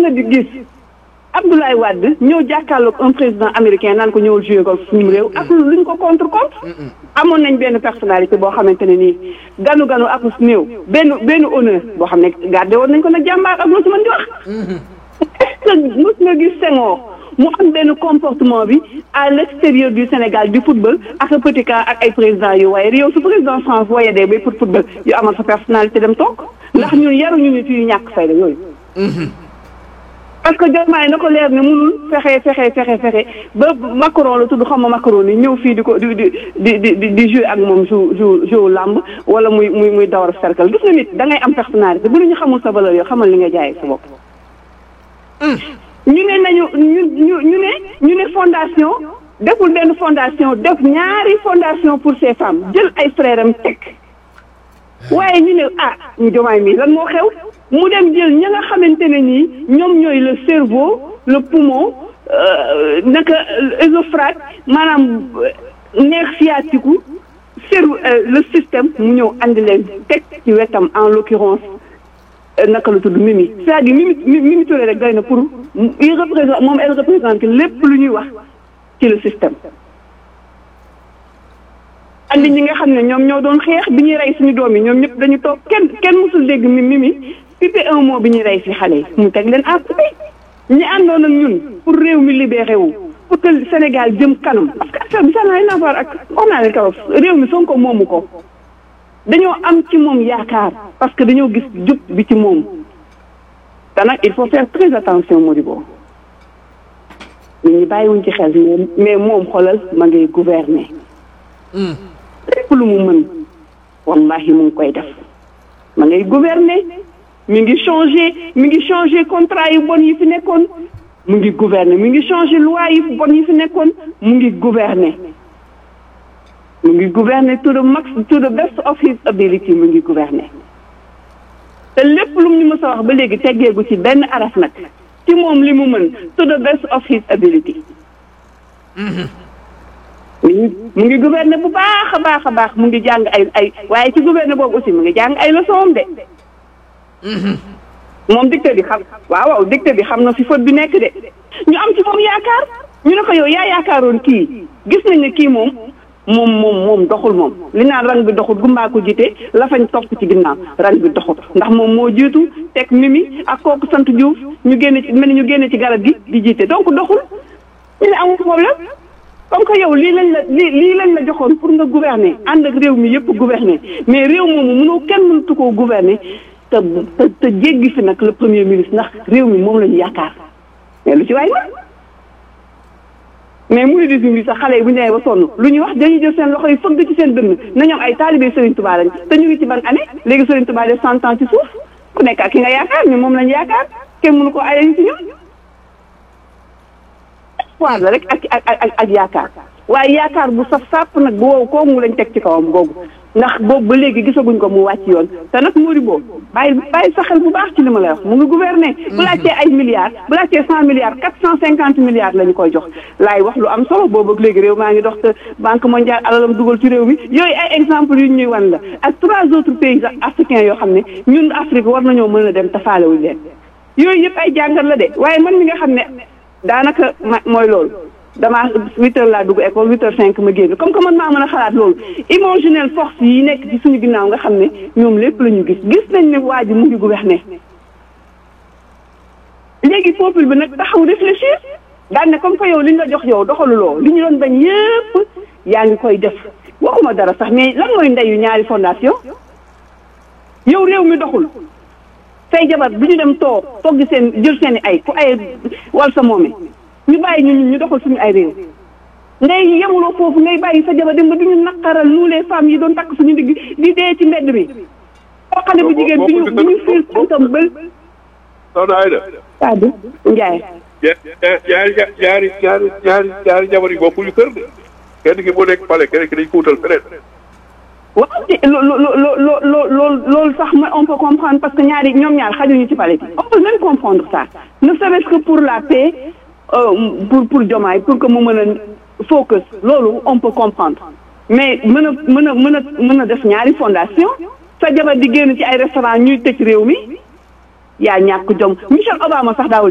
nga di gis Abdoulaye Wade ñëw jàkkaarloog un président américain naan ko ñëwul joué ko suñu réew ak lu ñu ko contre contre amoon nañ benn personnalité boo xamante ne nii ganu ganu ak néew benn benn honneur boo xam ne gardé woon nañ ko nag jàmbaar ak loo ci mën di wax est-ce que mos nga gis Senghor mu am benn comportement bi à l'extérieur du Sénégal du football ak petit cas ak ay président yu waaye yow su président France waaye dee bay pour football yu amal sa personnalité dem toog ndax ñun yaruñu nit yu ñàkk fayda yooyu parce que Diomaye na ko leer ne mënul fexe fexe fexe fexe ba Macron la tudd xam ma Macron ni ñëw fii di ko di di di di di jouer ak moom jou jou jou làmb wala muy muy muy dawar cercle gis nga nit da ngay am personnalité bu ñu xamul sa valeur yoo xamal li nga jaayee sa bopp. ñu ne nañu ñu ñu ñu ne ñu ne fondation deful benn fondation def ñaari fondation pour ces femmes jël ay frères am teg waaye ñu ne ah ñu Diomaye mii lan moo xew. mu dem jël ña nga xamante ne nii ñoom ñooy le cerveau le poumon naka œsophage maanaam nerf sciatique cerveau le système mu ñëw andi leen teg ci wetam en l'occurrence naka la tudd Mimi c'est-à-dire Mimi Mimi Touré rek doy na pour il représente moom elle représente lépp lu ñuy wax ci le système andi ñi nga xam ne ñoom ñoo doon xeex bi ñuy rey suñu doom yi ñoom ñëpp dañu toog kenn kenn mësul dégg mi Mimi pipe un mot bi ñuy rey fi xale yi mu teg leen à côté ñi àndoon ak ñun pour réew mi libéré wu pour que Sénégal jëm kanam parce que affaire bi ça n'a rien à voir ak wax naa leen kaw réew mi Sonko moomu ko dañoo am ci moom yaakaar parce que dañoo gis jub bi ci moom te nag il faut faire très attention Modibo nit ñi bàyyiwuñ ci xel mais moom xoolal ma ngay gouverner lépp lu mu mën wallahi mu ngi koy def ma ngay gouverner mi ngi changer mi ngi changer contrat yu bon yi fi nekkoon mu ngi gouverner mi ngi changer loi yu bon yi fi nekkoon mu ngi gouverner mu ngi gouverner to the max to the best of his ability mu ngi gouverner te lépp lu mu ñu mës a wax ba léegi teggeegu ci benn araf nag ci moom li mu mën to the best of his ability mu ngi mu ngi gouverner bu baax a baax a baax mu ngi jàng ay ay waaye ci gouverner boobu aussi mu ngi jàng ay leçon de moom dicté bi xam waaw waaw dicté bi xam na fi faute bi nekk de ñu am ci moom yaakaar ñu ne ko yow yaa yaakaaroon kii gis nañ ne kii moom moom moom moom doxul moom li naan rang bi doxul gumbaa ko jiite la fañ topp ci ginnaaw rang bi doxul ndax moom moo jiitu teg mimi ak kooku sant Diouf ñu génne ci mel ni ñu génne ci garab gi di jiite donc doxul ñu ne amul problème comme que yow lii lañ la lii lii lañ la joxoon pour nga gouverner ànd ak réew mi yëpp gouverner mais réew moomu mënoo kenn mënatu koo gouverner te te te jéggi fi nag le premier ministre ndax réew mi moom la ñu yaakaar mais lu ci waay man mais mouridisme bi sax xale yi bu ñu demee ba sonn lu ñuy wax dañuy jël seen loxo yi fëgg ci seen dënn na ñoom ay taalibe Serigne Touba lañ te ñu ngi ci ban année léegi Serigne Touba def cent ans ci suuf ku nekk ak ki nga yaakaar ñu moom lañ yaakaar kenn mënu ko ayee ci ñoom espoir la rek ak ak ak ak yaakaar waaye yaakaar bu saf sàpp nag bu wow koomu lañ teg ci kawam googu ndax boobu ba léegi gisaguñ ko mu wàcc yoon te nag moo di boobu bàyyi bàyyi sa xel bu baax ci li ma lay wax mu ngi gouverner. bu laajtee ay milliards bu laajtee cent milliards quatre cent cinquante milliards la ñu koy jox laay wax lu am solo boobu ak léegi réew maa ngi dox te banque mondiale alalam dugal ci réew mi yooyu ay exemple yu ñuy wan la ak trois autres pays africains yoo xam ne ñun Afrique war nañoo mën a dem tafaalewuñ leen yooyu yëpp ay jàngat la de waaye man mi nga xam ne daanaka ma mooy loolu. damaa huit heures laa dugg école huit heures cinq ma génn comme que man maa mën a xalaat loolu imaginel force yi nekk ci suñu ginnaaw nga xam ne ñoom lépp la ñu gis gis nañ ne waa ji mu ngi gouverner léegi peuple bi nag taxaw réfléchir daan ne comme que yow li ñu la jox yow doxaluloo li ñu doon bañ yépp yaa ngi koy def waxuma dara sax mais lan mooy ndeyu ñaari fondation yow réew mi doxul say jabar bi ñu dem toog togg seen jël seen i ay ku ay wal sa moome ñu bàyyi ñu ñu doxal suñu ay réew ngay yemuloo foofu ngay bàyyi sa jabar dem ba duñu naqaral nous les femmes yi doon takk suñu digg di dee ci mbedd mi boo xale bu jigéen bi ñu bi ñu fiir tànkam bël soxna Ayda Sadou Ndiaye ñaari ñaari ñaari ñaari ñaari jabar yi bokkuñu kër de kenn ki moo nekk pale kenn ki dañ ko wutal feneen waaw te loo loo loo loo loolu loolu sax ma on peut comprendre parce que ñaari ñoom ñaar xajuñu ci palais bi on peut même comprendre ça ne serait-ce que pour la paix pour pour Diomaye pour que mu mën a focus loolu on peut comprendre mais mën a mën a mën a mën a def ñaari fondation sa jabar di génn ci ay restaurant ñuy tëj réew mi yaa ñàkk jom Michelle Obama sax daawul